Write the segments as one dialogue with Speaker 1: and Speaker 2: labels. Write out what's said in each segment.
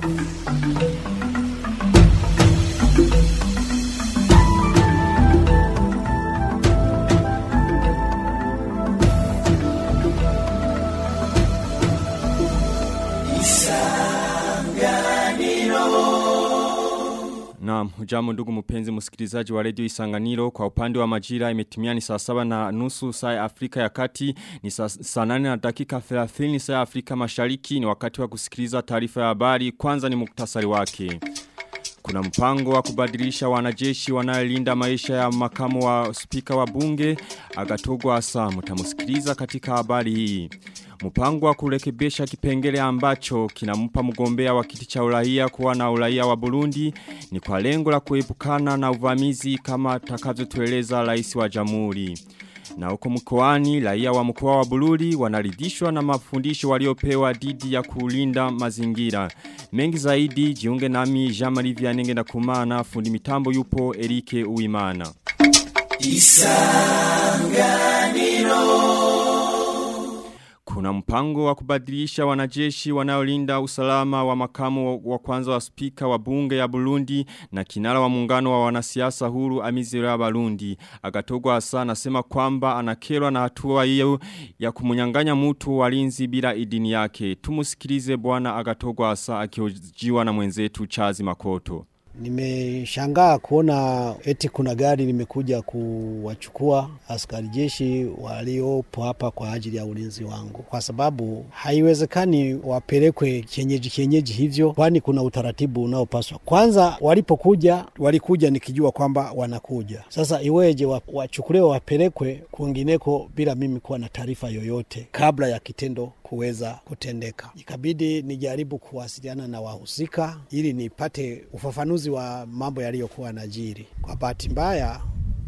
Speaker 1: Naam, hujambo ndugu mpenzi msikilizaji wa redio Isanganiro kwa upande wa majira imetimia ni saa saba na nusu saa ya Afrika ya Kati ni saa, saa nane na dakika 30 saa ya Afrika Mashariki ni wakati wa kusikiliza taarifa ya habari kwanza ni muktasari wake. Kuna mpango wa kubadilisha wanajeshi wanayolinda maisha ya makamu wa spika wa bunge agatogwa asa mutamusikiliza katika habari hii. Mpango wa kurekebisha kipengele ambacho kinampa mgombea wa kiti cha uraia kuwa na uraia wa Burundi ni kwa lengo la kuepukana na uvamizi kama takavyotueleza rais wa jamhuri. Na huko mkoani raia wa mkoa wa Bururi wanaridhishwa na mafundisho waliopewa dhidi ya kulinda mazingira. Mengi zaidi jiunge nami Jean-Marie Vianenge na kumana fundi mitambo yupo Erike Uimana. Isanganiro kuna mpango wa kubadilisha wanajeshi wanaolinda usalama wa makamu wa kwanza wa spika wa bunge ya Burundi na kinara wa muungano wa wanasiasa huru Amizero ya Burundi. Agatogwa asa anasema kwamba anakerwa na hatua hiyo ya kumunyanganya mtu walinzi bila idini yake. Tumusikilize bwana Agatogwa asa akiojiwa na mwenzetu Chazi Makoto.
Speaker 2: Nimeshangaa kuona eti kuna gari limekuja kuwachukua askari jeshi waliopo hapa kwa ajili ya ulinzi wangu, kwa sababu haiwezekani wapelekwe kienyeji kienyeji hivyo, kwani kuna utaratibu unaopaswa. Kwanza walipokuja walikuja nikijua kwamba wanakuja. Sasa iweje wachukuliwe wapelekwe kwingineko bila mimi kuwa na taarifa yoyote kabla ya kitendo kuweza kutendeka. Ikabidi nijaribu kuwasiliana na wahusika ili nipate ufafanuzi wa mambo yaliyokuwa najiri. Kwa bahati mbaya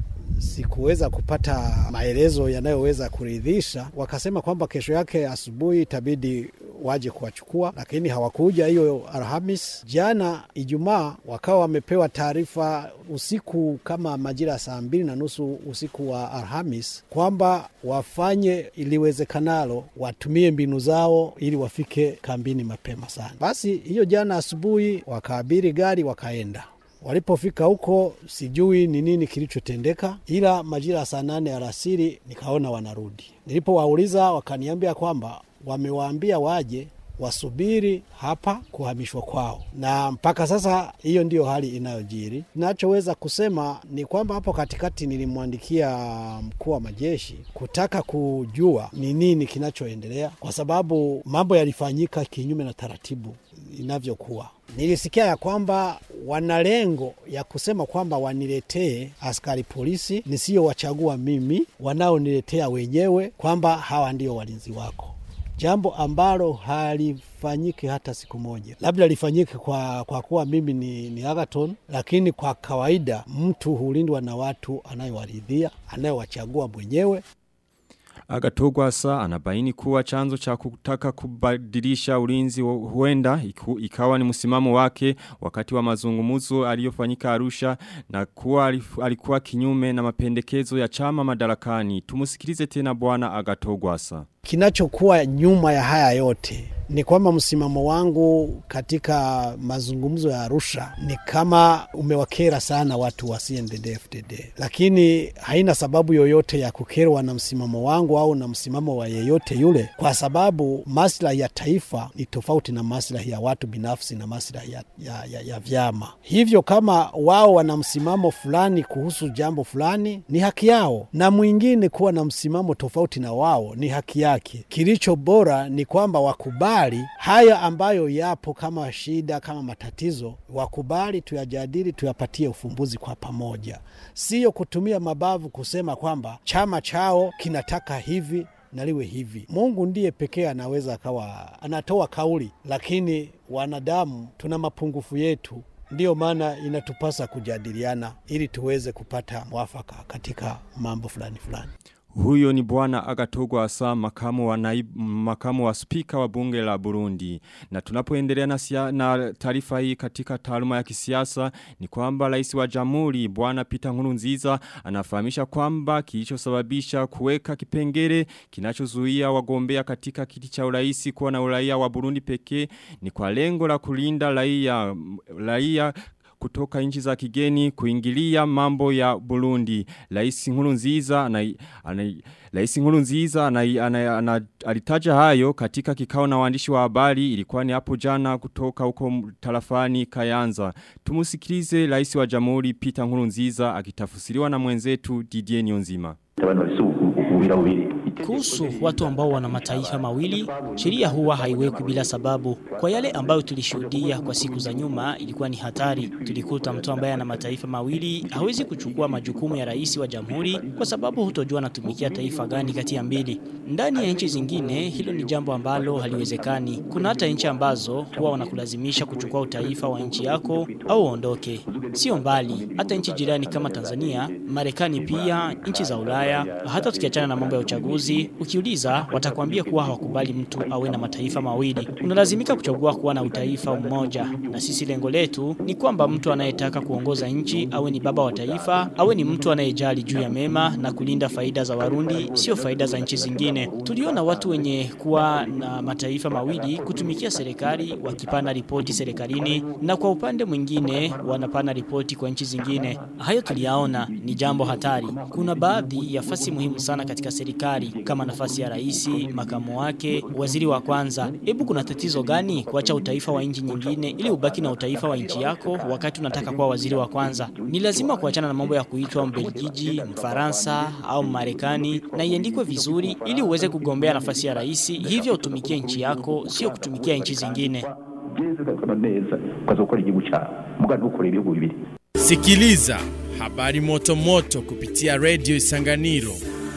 Speaker 2: sikuweza kupata maelezo yanayoweza kuridhisha. Wakasema kwamba kesho yake asubuhi itabidi waje kuwachukua, lakini hawakuja hiyo Alhamis. Jana Ijumaa wakawa wamepewa taarifa usiku kama majira ya saa mbili na nusu usiku wa Alhamis kwamba wafanye iliwezekanalo, watumie mbinu zao ili wafike kambini mapema sana. Basi hiyo jana asubuhi wakaabiri gari wakaenda Walipofika huko sijui ni nini kilichotendeka, ila majira ya saa nane alasiri nikaona wanarudi. Nilipowauliza wakaniambia kwamba wamewaambia waje wasubiri hapa kuhamishwa kwao, na mpaka sasa hiyo ndiyo hali inayojiri. Nachoweza kusema ni kwamba hapo katikati nilimwandikia mkuu wa majeshi kutaka kujua ni nini kinachoendelea, kwa sababu mambo yalifanyika kinyume na taratibu inavyokuwa. Nilisikia ya kwamba wana lengo ya kusema kwamba waniletee askari polisi nisiyowachagua mimi, wanaoniletea wenyewe kwamba hawa ndio walinzi wako jambo ambalo halifanyike hata siku moja. Labda lifanyike kwa, kwa kuwa mimi ni, ni Agaton, lakini kwa kawaida mtu hulindwa na watu anayewaridhia anayewachagua mwenyewe.
Speaker 1: Agatogwa saa anabaini kuwa chanzo cha kutaka kubadilisha ulinzi huenda iku, ikawa ni msimamo wake wakati wa mazungumuzo aliyofanyika Arusha na kuwa alikuwa kinyume na mapendekezo ya chama madarakani. Tumusikilize tena bwana Agatogwa saa.
Speaker 2: Kinachokuwa nyuma ya haya yote ni kwamba msimamo wangu katika mazungumzo ya Arusha ni kama umewakera sana watu wa CNDD-FDD, lakini haina sababu yoyote ya kukerwa na msimamo wangu au na msimamo wa yeyote yule, kwa sababu maslahi ya taifa ni tofauti na maslahi ya watu binafsi na maslahi ya, ya, ya, ya vyama. Hivyo kama wao wana msimamo fulani kuhusu jambo fulani, ni haki yao, na mwingine kuwa na msimamo tofauti na wao ni haki yake. Kilicho bora ni kwamba wakubali haya ambayo yapo kama shida, kama matatizo, wakubali tuyajadili, tuyapatie ufumbuzi kwa pamoja, siyo kutumia mabavu kusema kwamba chama chao kinataka hivi na liwe hivi. Mungu ndiye pekee anaweza akawa anatoa kauli, lakini wanadamu tuna mapungufu yetu. Ndiyo maana inatupasa kujadiliana ili tuweze kupata mwafaka katika mambo fulani fulani.
Speaker 1: Huyo ni bwana Agatogwa Asa makamu wa naibu, makamu wa spika wa bunge la Burundi. Na tunapoendelea na, sia, na taarifa hii katika taaluma ya kisiasa ni kwamba rais wa jamhuri bwana Peter Nkurunziza anafahamisha kwamba kilichosababisha kuweka kipengele kinachozuia wagombea katika kiti cha urais kuwa na uraia wa Burundi pekee ni kwa lengo la kulinda raia raia kutoka nchi za kigeni kuingilia mambo ya Burundi. Rais Nkurunziza ana, ana Rais Nkurunziza ana, ana, ana, alitaja hayo katika kikao na waandishi wa habari ilikuwa ni hapo jana kutoka huko tarafani Kayanza. Tumusikilize Rais wa Jamhuri Peter Nkurunziza akitafsiriwa na mwenzetu Didier Nyonzima.
Speaker 3: Kuhusu watu ambao wana mataifa mawili, sheria huwa haiwekwi bila sababu. Kwa yale ambayo tulishuhudia kwa siku za nyuma, ilikuwa ni hatari. Tulikuta mtu ambaye ana mataifa mawili hawezi kuchukua majukumu ya rais wa jamhuri kwa sababu hutojua anatumikia taifa gani kati ya mbili. Ndani ya nchi zingine, hilo ni jambo ambalo haliwezekani. Kuna hata nchi ambazo huwa wanakulazimisha kuchukua utaifa wa nchi yako au uondoke. Sio mbali, hata nchi jirani kama Tanzania, Marekani pia, nchi za Ulaya, hata tukiachana na mambo ya uchaguzi, ukiuliza watakwambia kuwa hawakubali mtu awe na mataifa mawili. Unalazimika kuchagua kuwa na utaifa mmoja, na sisi lengo letu ni kwamba mtu anayetaka kuongoza nchi awe ni baba wa taifa, awe ni mtu anayejali juu ya mema na kulinda faida za Warundi, sio faida za nchi zingine. Tuliona watu wenye kuwa na mataifa mawili kutumikia serikali wakipana ripoti serikalini, na kwa upande mwingine wanapana ripoti kwa nchi zingine. Hayo tuliyaona ni jambo hatari. Kuna baadhi ya fasi muhimu sana katika serikali kama nafasi ya rais, makamu wake, waziri wa kwanza. Hebu kuna tatizo gani kuacha utaifa wa nchi nyingine ili ubaki na utaifa wa nchi yako wakati unataka kuwa waziri wa kwanza? Ni lazima kuachana na mambo ya kuitwa Mbelgiji, Mfaransa au Marekani na iandikwe vizuri ili uweze kugombea nafasi ya rais, hivyo utumikie nchi yako, sio kutumikia nchi zingine.
Speaker 4: Sikiliza habari moto moto kupitia Radio Isanganiro.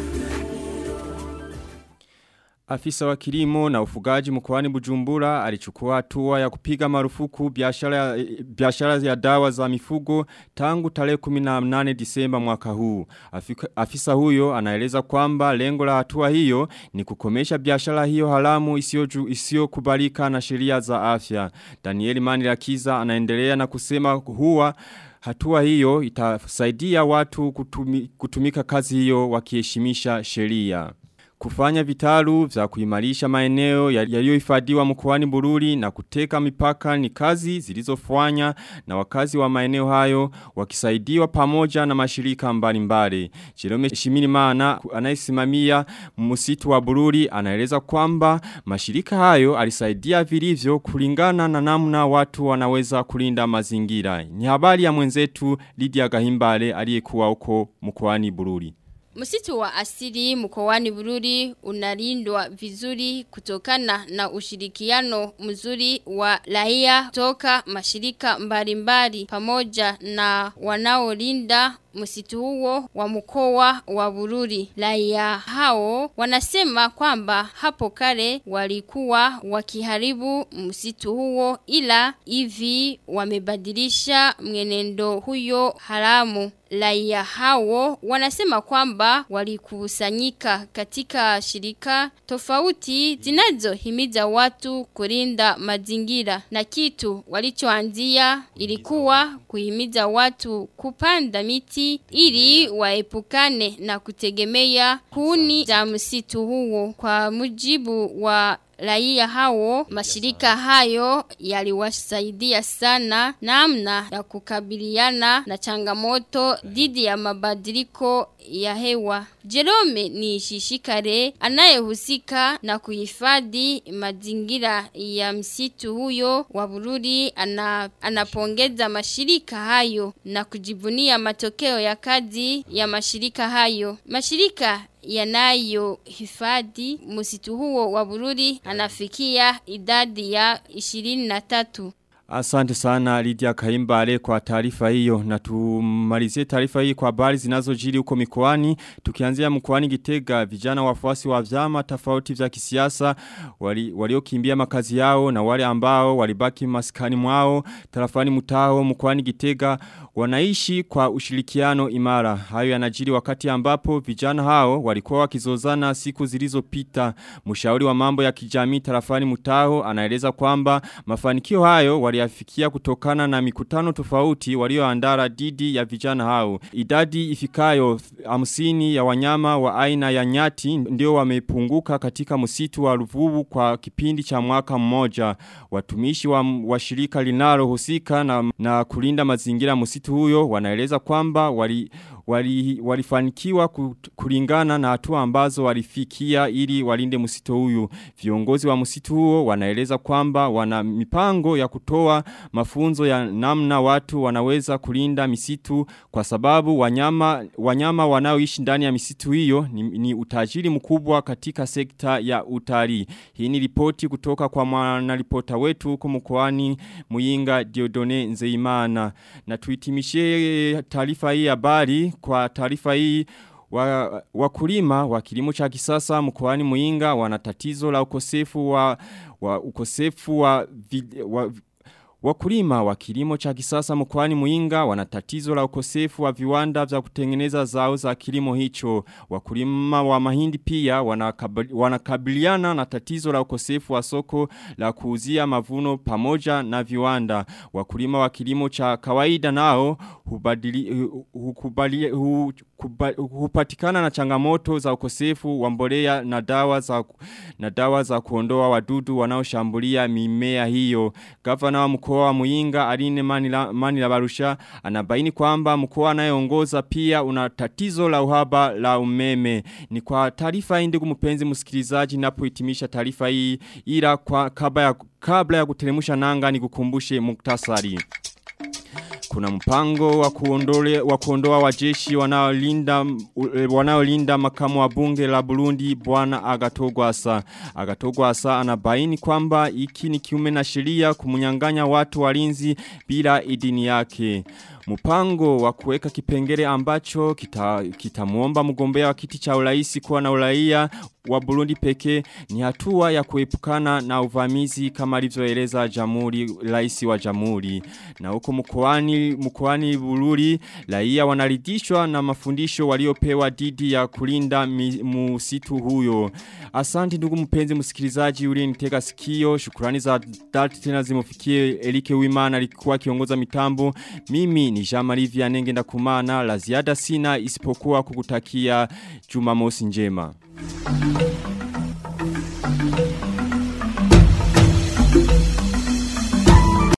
Speaker 1: Afisa wa kilimo na ufugaji mkoani Bujumbura alichukua hatua ya kupiga marufuku biashara biashara ya dawa za mifugo tangu tarehe 18 Disemba mwaka huu. Afika, afisa huyo anaeleza kwamba lengo la hatua hiyo ni kukomesha biashara hiyo haramu isiyo kubalika na sheria za afya. Danieli Manirakiza anaendelea na kusema huwa Hatua hiyo itasaidia watu kutumi, kutumika kazi hiyo wakiheshimisha sheria. Kufanya vitalu vya kuimarisha maeneo yaliyohifadhiwa mkoani Bururi na kuteka mipaka ni kazi zilizofanya na wakazi wa maeneo hayo wakisaidiwa pamoja na mashirika mbalimbali. Jerome Shimirimana anayesimamia msitu wa Bururi anaeleza kwamba mashirika hayo alisaidia vilivyo kulingana na namna watu wanaweza kulinda mazingira. Ni habari ya mwenzetu Lydia Gahimbale aliyekuwa huko mkoani Bururi.
Speaker 5: Msitu wa asili mkoani Bururi unalindwa vizuri kutokana na ushirikiano mzuri wa raia toka mashirika mbalimbali pamoja na wanaolinda msitu huo wa mkoa wa Bururi. Raia hao wanasema kwamba hapo kale walikuwa wakiharibu msitu huo ila hivi wamebadilisha mwenendo huyo haramu. Raia hao wanasema kwamba walikusanyika katika shirika tofauti zinazohimiza watu kulinda mazingira na kitu walichoanzia ilikuwa kuhimiza watu kupanda miti ili waepukane na kutegemea kuni za msitu huo kwa mujibu wa raia hao mashirika hayo yaliwasaidia sana namna ya kukabiliana na changamoto dhidi ya mabadiliko ya hewa. Jerome ni shishikare anayehusika na kuhifadhi mazingira ya msitu huyo wa Bururi ana, anapongeza mashirika hayo na kujivunia matokeo ya kazi ya mashirika hayo. Mashirika yanayo hifadhi msitu huo wa Bururi anafikia idadi ya 23.
Speaker 1: Asante sana Lydia Kaimbale kwa taarifa hiyo na tumalizie taarifa hii kwa habari zinazojiri huko mikoani tukianzia mkoani Gitega vijana wafuasi wa vyama tofauti vya kisiasa waliokimbia wali makazi yao na wale ambao walibaki maskani mwao tarafani mutao mkoani Gitega wanaishi kwa ushirikiano imara hayo yanajiri wakati ambapo vijana hao walikuwa wakizozana siku zilizopita mshauri wa mambo ya kijamii tarafani mutao anaeleza kwamba mafanikio hayo wali waliafikia kutokana na mikutano tofauti walioandara didi ya vijana hao. Idadi ifikayo hamsini ya wanyama wa aina ya nyati ndio wamepunguka katika msitu wa ruvubu kwa kipindi cha mwaka mmoja. Watumishi wa, wa shirika linalo husika na, na kulinda mazingira msitu huyo wanaeleza kwamba wali wali, walifanikiwa kulingana na hatua ambazo walifikia ili walinde msitu huyu. Viongozi wa msitu huo wanaeleza kwamba wana mipango ya kutoa mafunzo ya namna watu wanaweza kulinda misitu kwa sababu wanyama, wanyama wanaoishi ndani ya misitu hiyo ni, ni utajiri mkubwa katika sekta ya utalii. Hii ni ripoti kutoka kwa mwanaripota wetu huko mkoani Muyinga Diodone Nzeimana. Na tuitimishie taarifa hii habari kwa taarifa hii wa, wakulima wa kilimo cha kisasa mkoani Muinga wana tatizo la ukosefu wa, wa ukosefu wa, vid, wa Wakulima wa kilimo cha kisasa mkoani Muinga wana tatizo la ukosefu wa viwanda vya kutengeneza zao za kilimo hicho. Wakulima wa mahindi pia wanakabiliana na tatizo la ukosefu wa soko la kuuzia mavuno pamoja na viwanda. Wakulima wa kilimo cha kawaida nao hubadili, hukubali, hukuba, hupatikana na changamoto za ukosefu wa mbolea na dawa za na dawa za kuondoa wadudu wanaoshambulia mimea hiyo. Gavana wa mkoa wa Muinga Aline Manila, Manila Barusha anabaini kwamba mkoa anayeongoza pia una tatizo la uhaba la umeme. Ni kwa taarifa hii ndugu mpenzi msikilizaji ninapohitimisha taarifa hii ila kwa kabla ya kabla ya kuteremsha nanga ni kukumbushe muktasari. Kuna mpango wa kuondole wa kuondoa wajeshi wanaolinda wanaolinda makamu wa bunge la Burundi bwana Agatogwasa. Agatogwasa anabaini kwamba iki ni kiume na sheria kumunyanganya watu walinzi bila idini yake. Mpango wa kuweka kipengele ambacho kitamuomba kita mgombea wa kiti cha uraisi kuwa na uraia wa Burundi peke ni hatua ya kuepukana na uvamizi kama alivyoeleza jamhuri rais wa jamhuri na huko mkoani mkoani Bururi raia wanaridhishwa na mafundisho waliopewa dhidi ya kulinda msitu huyo asante ndugu mpenzi msikilizaji uliyenitega sikio shukrani za dhati tena zimufikie Elike Wimana alikuwa kiongoza mitambo mimi ni Jean-Marie Vianenge ndakumana la ziada sina isipokuwa kukutakia Jumamosi njema Thank you.